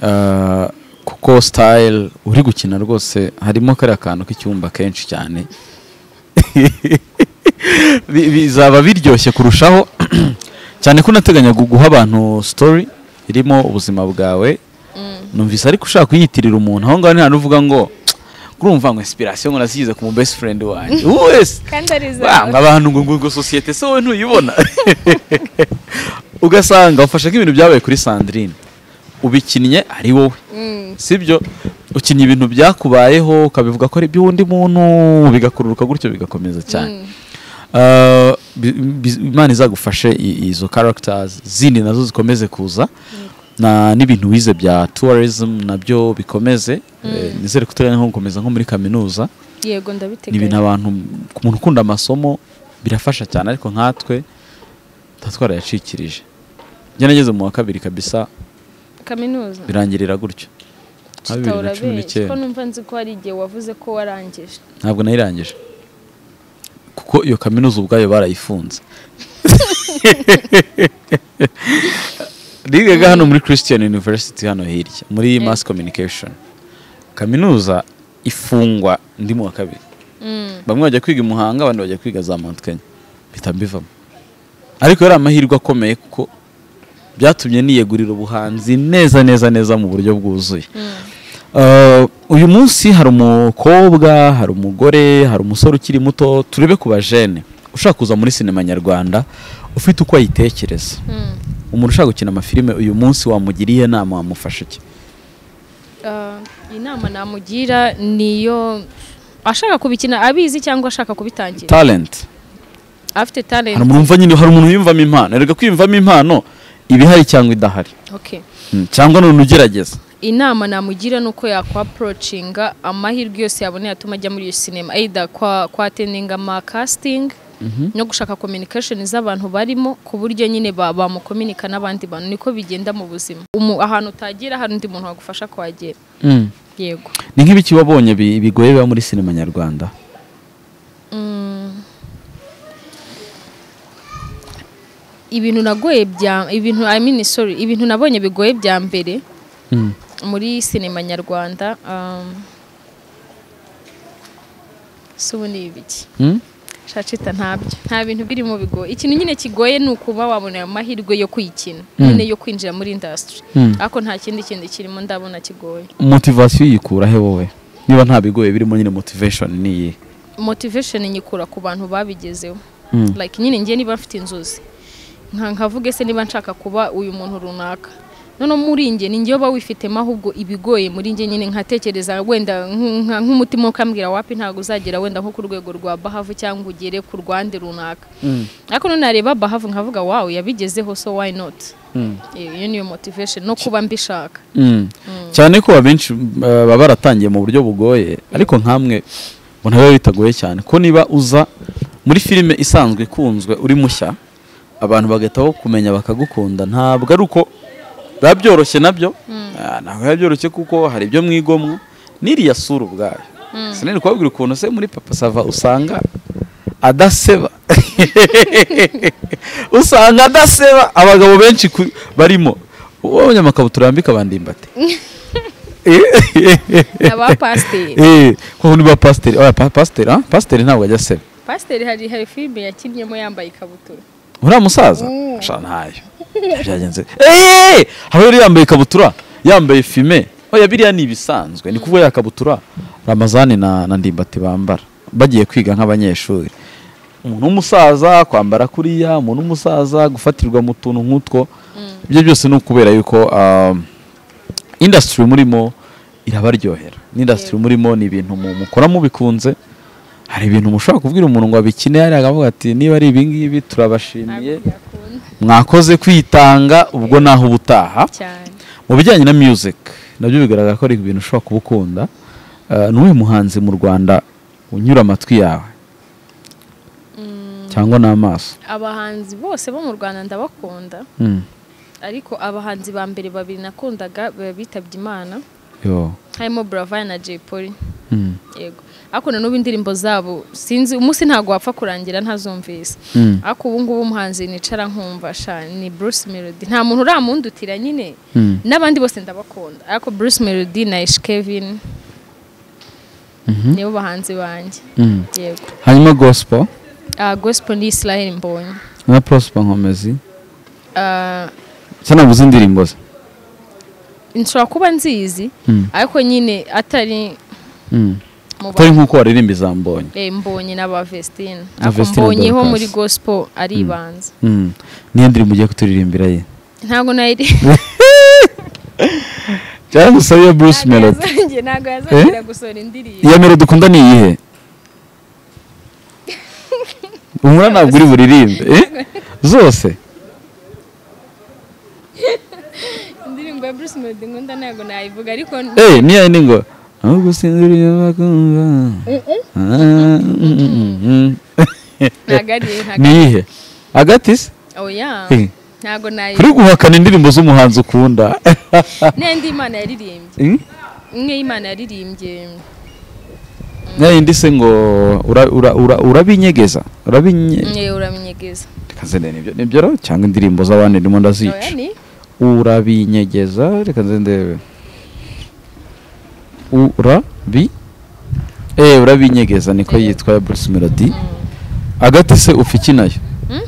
Uh, kuko style uri gukina rwose harimo kariya kantu k'icyumba kenshi cyane Bi- bizaba biryoshye kurushaho cyane ko unateganya gu- guha abantu story irimo ubuzima bwawe numvise ariko ushaka kuyitirira umuntu aho ngaho ni hantu uvuga ngo urumva ngo inspiration ngo nasigize ku mu best friend wanjye uwo wese kandi ari banga abantu ngo ngo ngo sosiyete se wowe ntuyibona ugasanga ufashe nk'ibintu byabaye kuri Sandrine ubikinnye ari wowe sibyo ukinnye ibintu byakubayeho ukabivuga ko ari iby'undi muntu bigakururuka gutyo bigakomeza cyane Uh, bi- bi- imana izagufashe i- izo characters zindi nazo zikomeze kuza na n'ibintu wize bya tourism nabyo bikomeze Eh, nizere ko uteganya nko gukomeza nko muri kaminuza yego ni ibintu ndabiteganya abantu ku muntu ukunda amasomo birafasha cyane ariko nkatwe tuba twarayacikirije njye nageze mu wa kabiri kabisa kaminuza birangirira gutyo nka bibiri na cumi tutaburabe n'icyenda ko numva nzi ko hari igihe wavuze ko warangije ntabwo nayirangije kuko iyo kaminuza ubwayo barayifunze nigaga hano muri christian university hano hirya muri mass communication kaminuza ifungwa ndi mu wa kabiri Mm. bamwe bajya kwiga i muhanga abandi bajya kwiga za mount kenya mpita mbivamo ariko yari amahirwe akomeye kuko byatumye niyegurira ubuhanzi neza neza neza mu buryo bwuzuye Uh, uyu munsi hari umukobwa hari umugore hari umusore ukiri muto turebe ku bajene ushaka kuza muri sinema nyarwanda ufite uko ayitekereza Mm. umuntu ushaka gukina amafilime uyu munsi wamugiriye inama wamufasha iki Ah, inama namugira ni iyo ashaka kubikina abizi cyangwa ashaka kubitangira talent afite hari talent umuntu wumva nyine hari umuntu wiyumvamo impano erega kwiyumvamo impano iba ihari cyangwa idahari okay Mm, cyangwa none ugerageza inama namugira ni uko yakwaporocinga amahirwe yose yaboneye atuma ajya muri iyo sinema ayida kwa kwa atendinga ama casting no gushaka communication z'abantu barimo ku buryo nyine ba- bamukominika n'abandi bantu niko bigenda mu buzima Umu- ahantu utagira hari undi muntu wagufasha kuhagera Mm. yego ni nk'ibiki wabonye bi- bigoye biba muri sinema nyarwanda ibintu nagoye bya ibintu I mean sorry ibintu nabonye bigoye bya mbere Mm. muri sinema nyarwanda um, si ubu ni ibiki Mm? shacita ntabyo nta bintu birimo bigoye ikintu nyine kigoye ni ukuba wabona amahirwe yo kwikina nyine yo kwinjira muri indasitiri Mm. ariko nta kindi kintu kirimo ndabona kigoye motivasiyo uyikura he wowe niba nta bigoye birimo nyine motivation ni iyihe motivation nyikura ku bantu babigezeho Mm. like nyine ngiye niba mfite inzozi nka nkavuge se niba nshaka kuba uyu muntu runaka noneho muri njye ni njyewe uba wifitemo ahubwo ibigoye muri njye nyine nkatekereza wenda nk- nka- nk'umutima ukambwira wapi ntabwo uzagera wenda nko ku rwego rwa bahavu cyangwa ugere ku rwande runaka ariko none nareba bahavu nkavuga wawe yabigezeho so why not Eh, iyo niyo motivation no kuba mbishaka Mm. cyane ko abenshi uh, baba baratangiye mu buryo bugoye ariko nkamwe mbona biba bitagoye cyane ko niba uza muri filime isanzwe ikunzwe uri mushya abantu bagahita kumenya bakagukunda ntabwo ari uko biba byoroshye nabyo Ah, ntabwo biba byoroshye kuko hari ibyo mwigomwa n'iriya sura ubwayo sinari kubabwira ukuntu se muri papa sava usanga adaseba usanga adaseba abagabo benshi ku- barimo uwabonye amakabutura yambika abandimbati aba pasiteri kuko niba pasiteri oya pa- pasiteri ah, pasiteri ntabwo ajya aseba pasiteri hari hari filime yakinnyemo yambaye ikabutura uriya musaza sha ntayo byagenze eee haba yari yambaye ikabutura yambaye fime oya biriya ni ibisanzwe ni kuvuga ya kabutura ramazani na, na ndimbati bambara bagiye kwiga nk'abanyeshuri umuntu w'umusaza kwambara kuriya umuntu w'umusaza gufatirwa mu tuntu nk'utwo ibyo byose ni ukubera yuko um, indasitiri murimo irabaryohera n'indasitiri murimo ni ibintu mu- mukora mubikunze hari ibintu mushobora kubwira umuntu ngo abikine yari akavuga ati niba ari ibingibi turabashimiye ntabwo byakunda mwakoze kwitanga ubwo naho ubutaha cyane mu bijyanye na music nabyo bigaragara ko ari ibintu ushobora kuba ukunda Eh, ni uwuhe muhanzi mu rwanda unyura amatwi yawe cyangwa n'amaso abahanzi bose bo mu rwanda ndabakunda Mm. ariko abahanzi ba mbere babiri nakundaga ba- bitabye imana Yo. harimo buravaya na jay polly Mm. yego ariko na n'ubu indirimbo zabo sinzi umunsi ntabwo wapfa kurangira ntazumvise Mm. ariko ubu ngubu umuhanzi nicara nkumva sha ni bruce melody nta muntu uramundutira nyine Mm. n'abandi bose ndabakunda ariko bruce melody na ish kevin nibo bahanzi banjye Mm. yego hanyuma gospel Ah, gospel ni israel mbonye na prosper nkomezi Ah, cyane nabuze indirimbo ze nshobora kuba nzizi Mm. ariko nyine atari Mm. mu ba- atari nk'uko waririmba izambonye eh, mbonye n'aba vestine Na ariko Vestine mbonyeho Dorcas. muri gospel aribanza Mm. niyo ndirimbo ugiye kuturirimbira ye ntabwo nayiri cyane gusabiye bruce melody yazongera ntabwo yazongera gusohora indirimbo iya melody ukunda ni iyihe umura ntabwo uri buririmbe eh? zose indirimbo ya bruce melody nkunda ntabwo nayivuga ariko Eh, niyo ni ngo ahubwo sinziriye bakumva Ah, mm, mm, mm. ntabwo ari iyo, ntabwo ni ari- iyihe agati se oya Eh. ntabwo kuri nayivuga guhakana indirimbo z'umuhanzi ukunda n'indi imana yaririmbye Hmm? imwe y'imana yaririmbye ya yindi se ngo ura- ura- ura- urabinyegeza urabinye mwe uramenyegeza reka nzende nibyo nibyo rero cyangwa indirimbo z'abandi ndimo oya ndazica ni urabinyegeza reka nze ndebe urabi eh urabinyegeza niko yitwa ya Bruce Melody agati se ufa iki nayo Mm?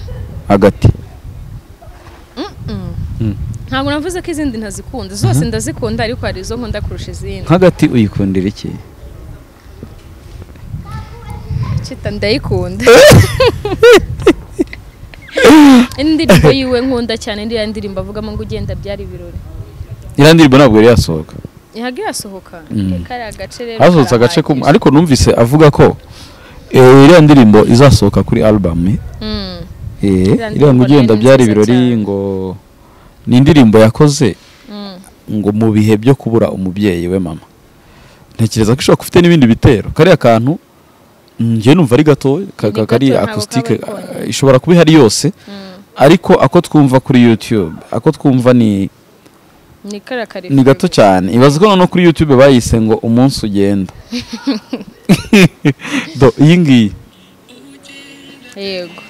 agati ntabwo navuze ko izindi ntazikunda zose ndazikunda ariko hari izo nkunda kurusha izindi nk'agati uyikundira iki cita ndayikunda indirimbo yiwe nkunda cyane iriya ndirimbo avugamo ngo ugenda byari ibirori iriya ndirimbo ntabwo yari yasohoka ntabwo irasohoka kariya gace rero hasohotse agace ko karahagije. ariko numvise avuga ko eh, iriya ndirimbo izasohoka kuri album Mm. eh iriya Iriya ngo ndirimbo ugenda rero ni byari nziza ibirori cyane. ngo ni indirimbo yakoze Mm. ngo mu bihe byo kubura umubyeyi we mama ntekereza ko ishobora gufite n'ibindi bitero kariya kantu mm, njye numva ari gato ka- ka- Ni kari gato, ntabwo acoustic kaba konyine. eh, ishobora kuba ihari yose Mm. ariko ako twumva kuri YouTube ako twumva ni ni kariya karifu ni gato cyane ibaza ko noneho kuri YouTube bayise ngo umunsi ugenda do iyi ngiyi yego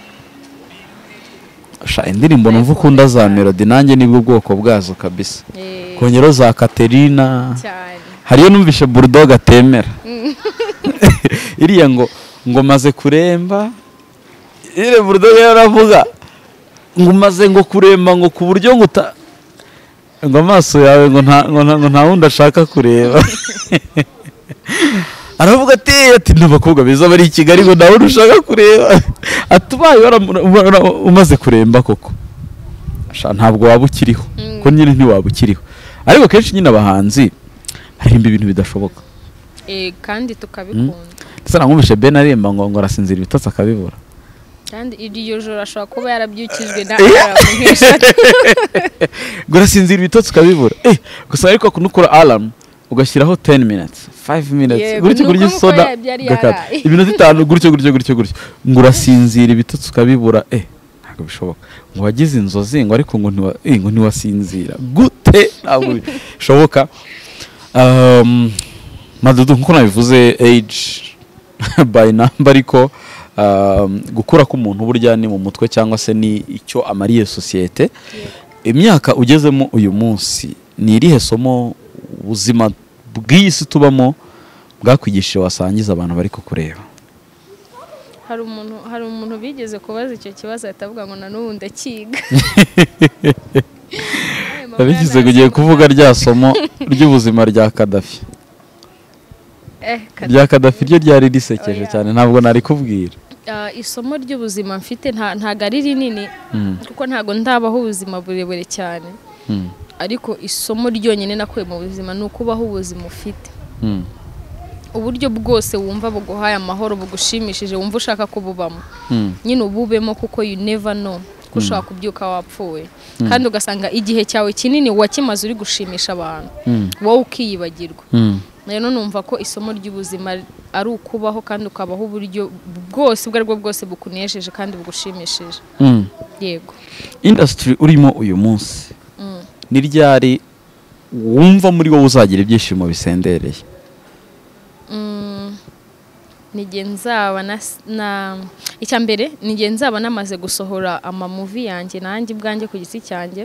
sha indirimbo numva ukunda za melody nanjye nibwo bwoko bwazo kabisa Eh, kongero za Katerina cyane hari iyo numvishe bulldog atemera iriya ngo ngo maze kuremba iriya bulldog yaravuga ngo maze ngo kuremba ngo ku buryo ngo uta ngo amaso yawe ngo nta ngo nta ngo nta wundi ashaka kureba aravuga ati ati n'abakobwa beza bari i kigali ngo nta wundi ushaka kureba atubaye waramu- wara- umaze kuremba koko Sha, ntabwo waba ukiriho Mm. ko nyine ntiwaba ukiriho ariko kenshi nyine abahanzi haririmba ibintu bidashoboka Eh, kandi tukabikunda ndetse namwumvishe ben aririmba ngo ngo arasinzira ibitotsi akabibura kandi iryo joro ashobora kuba yarabyukijwe na aramu nk'eshatu ngo arasinzira ibitotsi ukabibura eh gusa ariko kunukura alarm ugashyiraho 10 minutes 5 minutes Yego, gutyo nuko gutyo nguko soda yari- yari gakata yaraye. iminota itanu gutyo gutyo gutyo gutyo ngo urasinzira ibitotsi ukabibura eh ntabwo bishoboka ngo wagize inzozi ngo ariko ngo ntiwa eh, ngo ntiwasinzira gute ntabwo bishoboka um, madudu nkuko nabivuze age by number ariko um, gukura k'umuntu burya ni mu mutwe cyangwa se ni icyo amariye sosiyete imyaka ugezemo uyu munsi ni irihe somo ubuzima bw'iyi si tubamo bwakwigishije wasangiza abantu bari kukureba hari umuntu hari umuntu bigeze kubaza icyo kibazo ahita avuga ngo na n'ubu ndakiga bigize ngo ugiye kuvuga rya somo ry'ubuzima rya kadafi Eh, kada- rya kadafi ryo ryari risekeje Oya. cyane ntabwo nari kubwira Ah, isomo ry'ubuzima mfite nta- ntago ari rinini Mm. kuko ntago ndabaho ubuzima burebure cyane Mm, ariko isomo ryonyine nakuye mu buzima ni ukubaho ubuzima ufite mm, uburyo bwose wumva buguhaye amahoro bugushimishije wumva ushaka kububamo mm, nyine ububemo kuko you never know ko ushobora kubyuka wapfuye kandi ugasanga igihe cyawe kinini wakimaze uri gushimisha abantu mm, wowe ukiyibagirwa mm, rero numva ko isomo ry'ubuzima ari ukubaho kandi ukabaho uburyo bwose ubwo aribwo bwose bukunejeje kandi bugushimishije Mm. yego indasitiri urimo uyu munsi ni ryari wumva muri wowe uzagira ibyishimo bisendereye ni igihe nzaba na na- icya mbere ni igihe nzaba namaze gusohora amamuvi yanjye nanjye ubwanjye ku giti cyanjye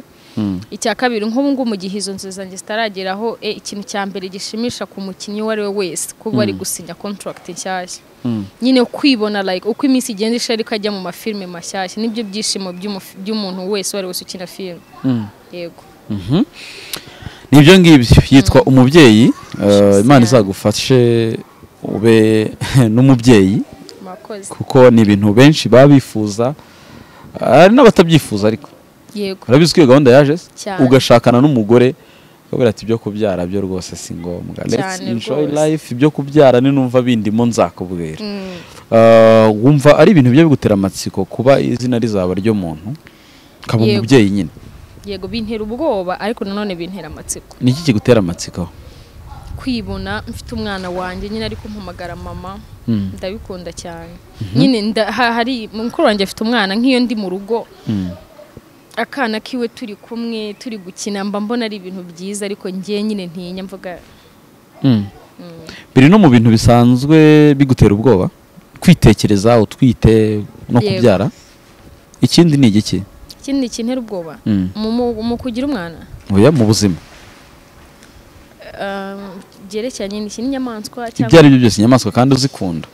icya kabiri nk'ubu ngubu mu gihe izo nzu zanjye zitarageraho eh, ikintu cya mbere gishimisha ku mukinnyi uwo ari we wese kuba ari gusinya contract nshyashya nyine kwibona like uko iminsi igenda ishari ko ajya mu mafilime mashyashya nibyo byishimo by'umufi- by'umuntu wese uwo ari wese ukina filime yego Mhm. ni ibyo ngibyo yitwa umubyeyi Eh, imana izagufashe ube n'umubyeyi murakoze kuko ni ibintu benshi baba bifuza hari n'abatabyifuza ariko yego urabizi ko iyo gahunda yaje se? Cyane. ugashakana n'umugore ukabwira ati ibyo kubyara byo rwose si ngombwa let's Cyane enjoy rwose. life ibyo kubyara ni numva bindimo nzakubwira Mm. Uh, wumva ari ibintu bijya bigutera amatsiko kuba izina rizaba ryo muntu ukaba Yego. umubyeyi nyine yego bintera ubwoba ariko nanone bintera amatsiko ni iki kigutera amatsiko kwibona mfite umwana wanjye nyine ari kumpamagara mama Mm. ndabikunda cyane nyine nda- ha- hari mukuru wanjye afite umwana nk'iyo ndi mu rugo akana kiwe turi kumwe turi gukina mba mbona ari ibintu byiza ariko ngewe nyine ntinya mvuga Mm. biri no mu bintu bisanzwe bigutera ubwoba kwitekereza utwite no Yego. kubyara ikindi ni igiki ikindi kintera ubwoba Mm. mu- mu mu kugira umwana oya mu buzima Um, byerekeranye n'iki n'inyamaswa ibyo ari byo byose inyamaswa kandi uzikunda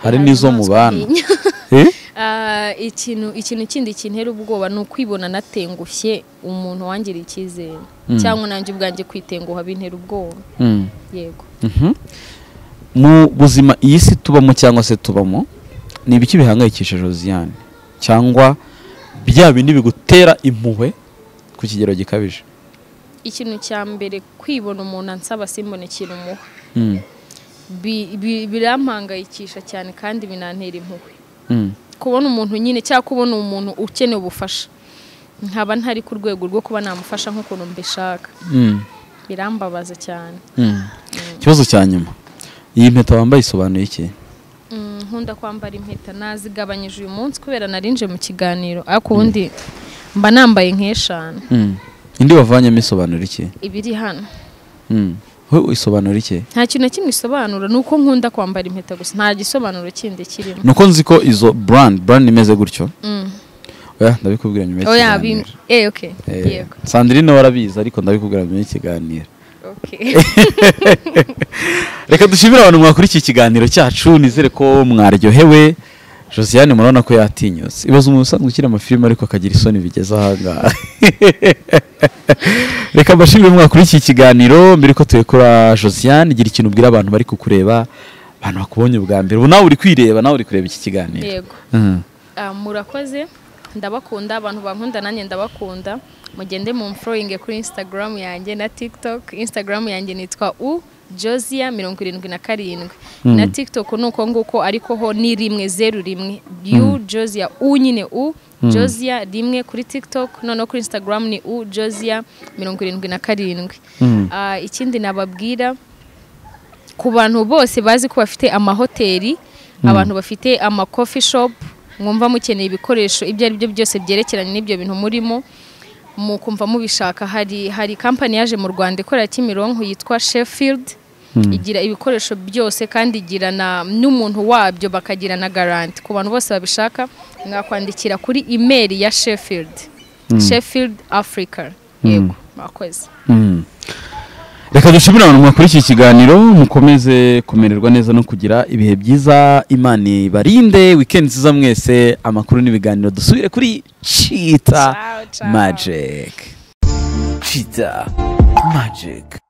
hari n'izo mubana inyamaswa Eh? Ah, ikintu ikintu kindi kintera ubwoba ni ukwibona natengushye umuntu wangira icyizere cyangwa nanjye ubwanjye kwitenguha bintera ubwoba Mm. yego Mhm. mu buzima iyi si tubamo cyangwa se tubamo ni ibiki bihangayikishije Josiane cyangwa bya bindi bigutera impuhwe ku kigero gikabije ikintu cya mbere kwibona umuntu ansaba simbone ikintu umuha Mm, Bi- bi- birampangayikisha cyane kandi binantera impuhwe mm, kubona umuntu nyine cyangwa kubona umuntu ukeneye ubufasha nkaba ntari ku rwego rwo kuba namufasha nk'ukuntu mbishaka mm, birambabaza cyane mm. ikibazo cya nyuma iyi mpeta wambaye isobanuye iki Mm, nkunda kwambara impeta nazigabanyije uyu munsi kubera narinje mu kiganiro ariko ubundi mba nambaye nk'eshanu Mm. indi wavanyemo isobanura iki ibiri hano Mm. wowe isobanura iki nta kintu na kimwe isobanura ni uko nkunda kwambara impeta gusa nta gisobanuro kindi kirimo nuko nzi ko izo brand brand imeze gutyo Mm. oya ndabikubwira nyuma oya bim- y'ikiganiro eh, okay. Eh, yego Sandrine warabizi ariko ndabikubwira nyuma y'ikiganiro okay. reka dushimire abantu mwakurikiye ikiganiro cyacu nizere ko mwaryohewe josiane murabona ko yatinyutse ibaze umuntu usanzwe ukina amafilime ariko akagira isoni bigeze ahangaha reka mbashimire mwakurikiye ikiganiro mbere ko turekura josiane gira ikintu ubwira abantu bari kukureba abantu bakubonye ubwa mbere ubu nawe uri kwireba nawe uri kureba iki kiganiro yego Mhm. Ah, murakoze ndabakunda abantu bankunda nanjye ndabakunda mugende mu mforoyinge kuri instagram yanjye na tiktok instagram yanjye nitwa u josia mirongo irindwi na karindwi na tiktok ni uko nguko ariko ho ni rimwe zeru rimwe u josia u nyine u josia rimwe kuri tiktok noneho kuri instagram ni u josia mirongo irindwi na karindwi Mm. Ah, ikindi nababwira ku bantu bose bazi ko bafite amahoteli abantu bafite ama coffee shop mwumva mukeneye ibikoresho ibyo ari byo byose byerekeranye n'ibyo bintu murimo mukumva mubishaka hari hari kampani yaje mu Rwanda ikorera Kimironko yitwa Sheffield igira ibikoresho byose kandi igira na n'umuntu wabyo bakagira na garanti ku bantu bose babishaka mwakwandikira kuri email ya Sheffield Sheffield Africa yego mwakoze Mm. reka dushimire abantu mwakurikiye ikiganiro mukomeze kumererwa neza no kugira ibihe byiza imana ibarinde wikendi nziza mwese amakuru n'ibiganiro dusubire kuri chita Ciao, ciao. magic chita magic